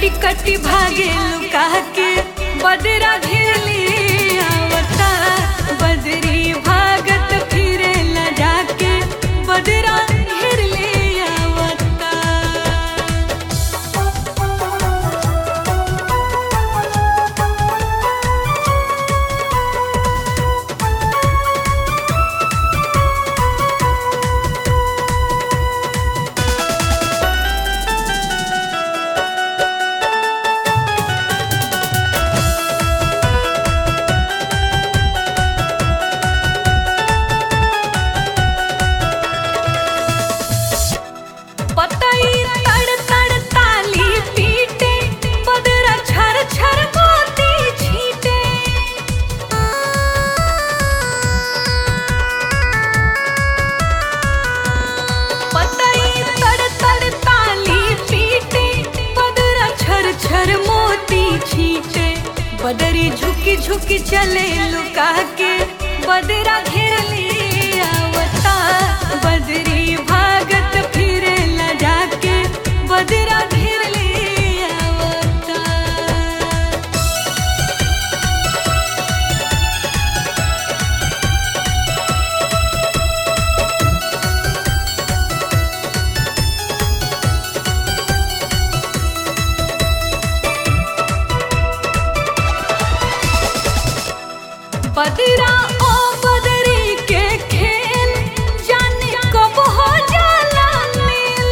कटी कटी भागे लुका के बदरा घेरली आवता बदरी भागत फिरे लजा के बदरा घेरली आवता पतई तड़ तड़ ताली पीटे बदरा छर छर मोती छीटे पतई तड़ तड़ ताली पीटे बदरा छर छर मोती छीटे बदरी झुकी झुकी चले लुका के बदरा घेर ले आवता बदरी भागत फिरे लजा के बदरा घेर ले आवता बदरा ओ बदरी के खेल जाने कब हो जाला मेल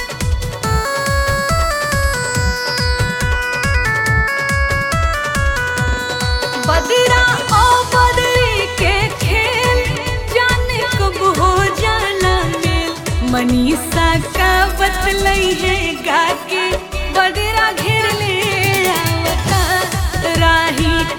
बदरा ओ बदरी के खेल जाने कब हो जाला मेल मनीषा का बतलई है गा के बदरा घेर ले आवता राही